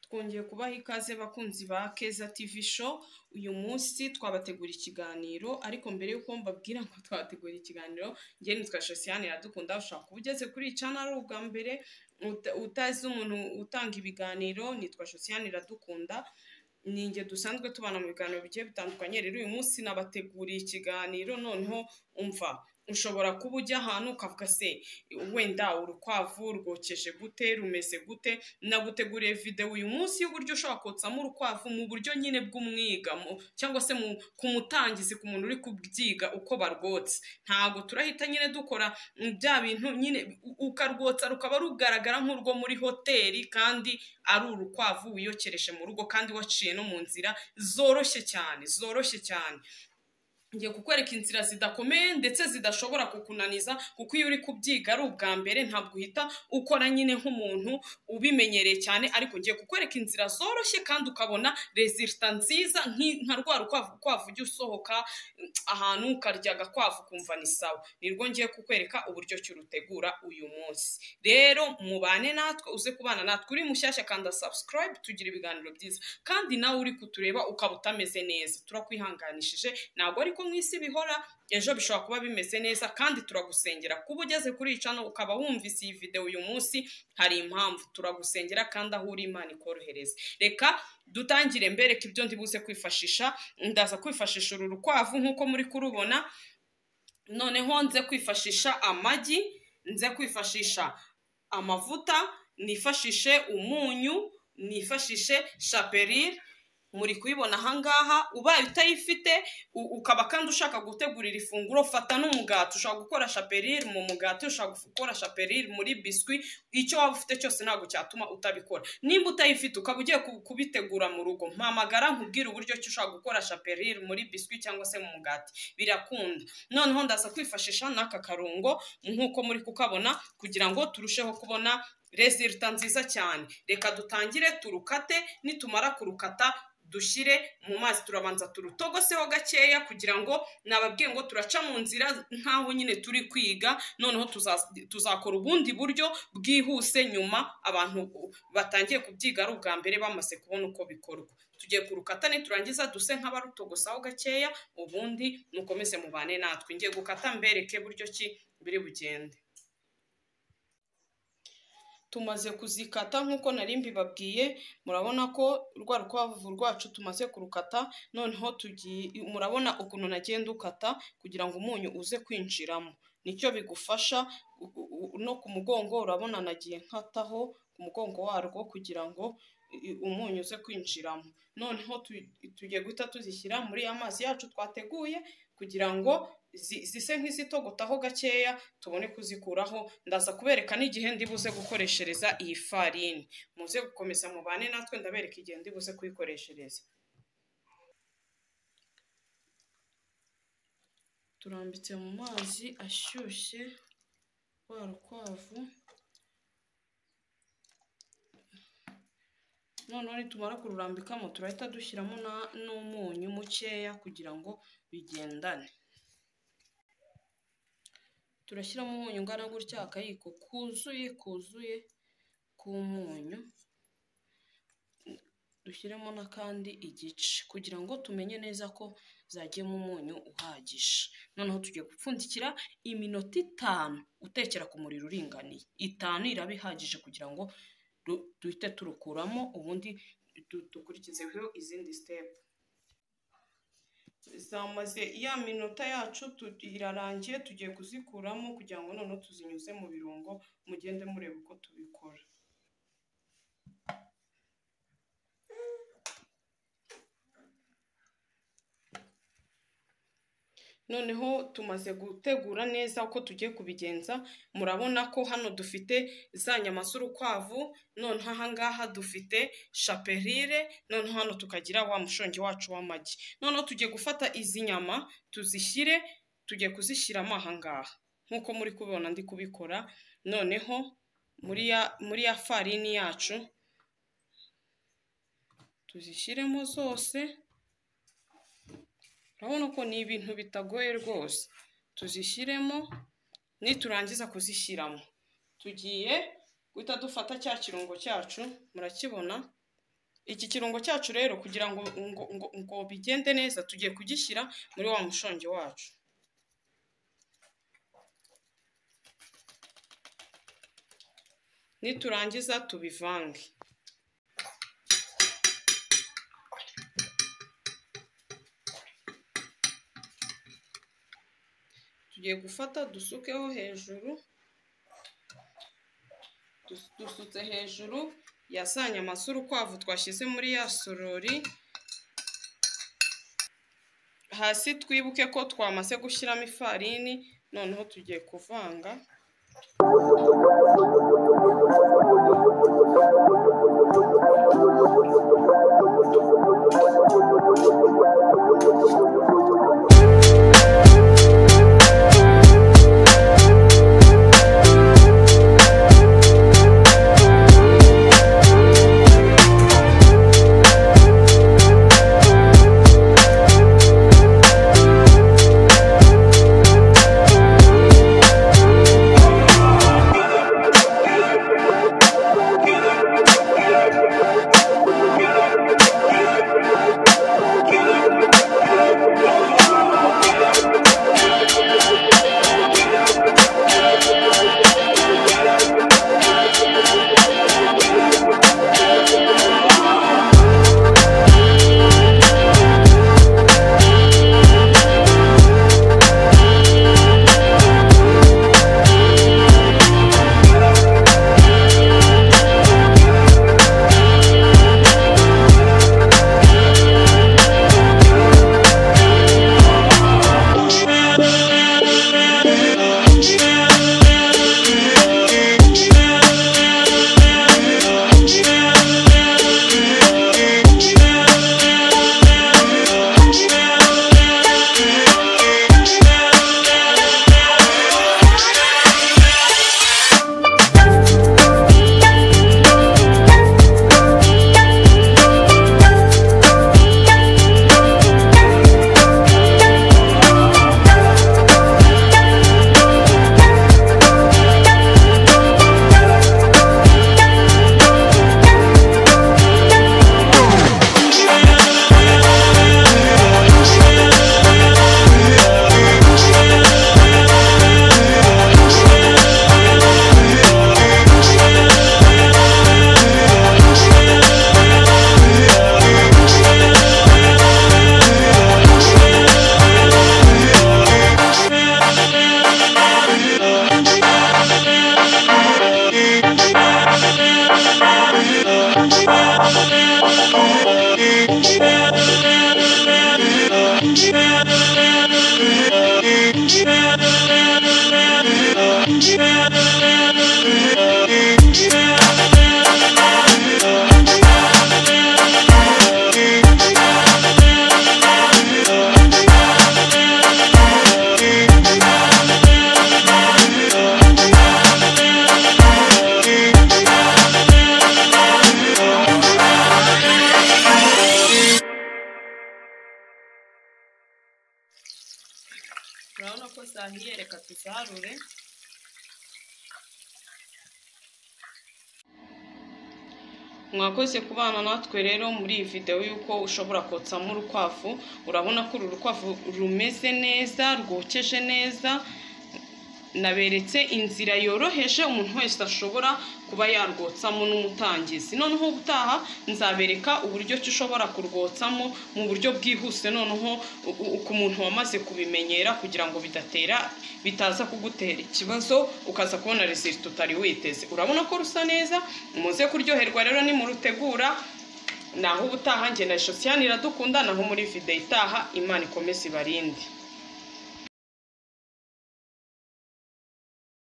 twongeye kubaha ikaze bakunzi ba Keza TV show, uyu munsi twabategura ikiganiro ariko mbere y'uko mbabwira ngo twabategura ikiganiro, njye nitwa Josiane Iradukunda, ushobora kuba ugeze kuri iyi channel ubwa mbere uta- utazi umuntu utanga ibiganiro, nitwa Josiane Iradukunda, ni njye dusanzwe tubana mu biganiro bigiye bitandukanye, rero uyu munsi nabateguriye ikiganiro noneho umva ushobora kuba ujya ahantu ukavuga se wenda urukwavu rwokeje gute rumeze gute naguteguriye videwo uyu munsi y'uburyo ushobora kotsamo urukwavu mu buryo nyine bw'umwiga mu- cyangwa se mu- ku mutangizi ku muntu uri kubyiga uko barwotsa ntabwo turahita nyine dukora mm, bya bintu nyine u- ukarwotsa rukaba rugaragara nk'urwo muri hoteli kandi ari urukwavu wiyokereje mu rugo kandi waciye no mu nzira zoroshye cyane zoroshye cyane ngiye kukwereka inzira zidakomeye ndetse zidashobora kukunaniza kuko iyo uri kubyiga ari ubwa mbere ntabwo uhita ukora nyine nk'umuntu ubimenyereye cyane ariko ngiye kukwereka inzira zoroshye kandi ukabona resita nziza nki- nka rwa rukwavu ukwavu ujya usohoka mm, ahantu ukarya agakwavu ukumva ni sawa nirwo ngiye kukwereka uburyo ki urutegura uyu munsi rero mubane natwe uze kubana natwe uri mushyashya kanda subscribe tugira ibiganiro byiza kandi nawe uri kutureba ukaba utameze neza turakwihanganishije ntabwo ariko mu isi bihora ejo bishobora kuba bimeze neza kandi turagusengera kuba ugeze kuri iyi cano ukaba wumvise iyi videwo uyu munsi hari impamvu turagusengera kandi aho uri imana ikorohereze reka dutangire mbereka ibyo ndibuze kwifashisha ndaza kwifashisha uru rukwavu nk'uko muri kurubona noneho nze kwifashisha amagi nze kwifashisha amavuta nifashishe umunyu nifashishe shaperire muri kuyibona ahangaha ubaye utayifite u- ukaba kandi ushaka gutegurira ifunguro fata n'umugati ushobora gukora shaperire mu mugati ushobora gukora shaperire muri biswi icyo waba ufite cyose ntabwo cyatuma utabikora nimba utayifite ukaba ugiye ku- kubitegura mu rugo mpamagara nkubwire uburyo ki ushobora gukora shaperire muri biswi cyangwa se mu mugati birakunda noneho ndaza kwifashisha n'aka karungo nk'uko muri kukabona kugira ngo turusheho kubona resulta nziza cyane reka dutangire turukate nitumara kurukata dushyire mu mazi turabanza turutogoseho gakeya kugira ngo nababwiye ngo turaca mu nzira nk'aho nyine turi kwiga noneho tuza- tuzakora ubundi buryo bwihuse nyuma abantu batangiye kubyiga ari ubwa mbere bamaze kubona uko bikorwa tugiye kurukata niturangiza duse nk'abarutogosaho gakeya ubundi mukomeze mubane natwe ngiye gukata mbereke buryo ki biri bugende tumaze kuzikata nk'uko nari mbibabwiye murabona ko rwa rukwavu rwacu tumaze kurukata noneho tugiye murabona ukuntu nagenda ukata kugira ngo umunyu uze kwinjiramo nicyo bigufasha u- u- u- no ku mugongo urabona nagiye nkataho ku mugongo warwo kugira ngo i- umunyu uze kwinjiramo noneho tu- tugiye guhita tuzishyira muri ya mazi yacu twateguye kugira ngo zi- zise nk'izitogotaho gakeya tubone kuzikuraho ndaza kubereka n'igihe ndi buze gukoreshereza iyi farini muze gukomeza mubane natwe ndabereka igihe ndi buze kuyikoreshereza turambitse mu mazi ashyushye rwa rukwavu noneho nitumara kururambikamo turahita dushyiramo na- n'umunyu mukeya kugira ngo bigendane turashyiramo umunyu ungana gutya akayiko kuzuye kuzuye k'umunyu dushyiremo n'akandi igice kugira ngo tumenye neza ko zagiyemo umunyu uhagije noneho tugiye gupfundikira iminota itanu utekera ku muriro uringaniye itanu iraba ihagije kugira ngo du- duhite turukuramo ubundi du- dukurikizeho izindi sitepu zamaze ya minota yacu tu- irarangiye tugiye kuzikuramo kugira ngo noneho tuzinyuze mu birungo mugende mureba uko tubikora noneho tumaze gutegura neza uko tugiye kubigenza murabona ko hano dufite za nyama z'urukwavu noneho ahangaha dufite shaperire noneho hano tukagira wa mushongi wacu w'amagi noneho tugiye gufata izi nyama tuzishyire tugiye kuzishyiramo ahangaha nk'uko muri kubibona ndi kubikora noneho muri ya muri ya farini yacu tuzishyiremo zose urabona ko ni ibintu bitagoye rwose tuzishyiremo niturangiza kuzishyiramo tugiye guhita dufata cya kirungo cyacu murakibona iki kirungo cyacu rero kugira ngo ngo- ngo- ngo bigende neza tugiye kugishyira muri wa mushongi wacu niturangiza tubivange tugiye gufata dusukeho hejuru Dus- dusutse hejuru ya saa nyama z'urukwavu twashyize muri ya sorori hasi twibuke ko twamaze gushyiramo ifarini noneho tugiye kuvanga urabona ko zahiye reka tuzarure mwakoze kubana natwe rero muri iyi videwo y'uko ushobora kotsamo urukwavu urabona ko uru rukwavu rumeze neza rwokeje neza naberetse inzira yoroheje umuntu wese ashobora kuba yarwotsamo n'umutangizi noneho ubutaha nzabereka uburyo ki ushobora kurwotsamo mu buryo bwihuse noneho u- u- ku muntu wamaze kubimenyera kugira ngo bidatera bitaza kugutera ikibazo ukaza kubona resiti utari witeze urabona ko rusa neza muze kuryoherwa rero nimurutegura naho ubutaha njye na sosiyani iradukunda naho muri videwo itaha imana ikomeze ibarinde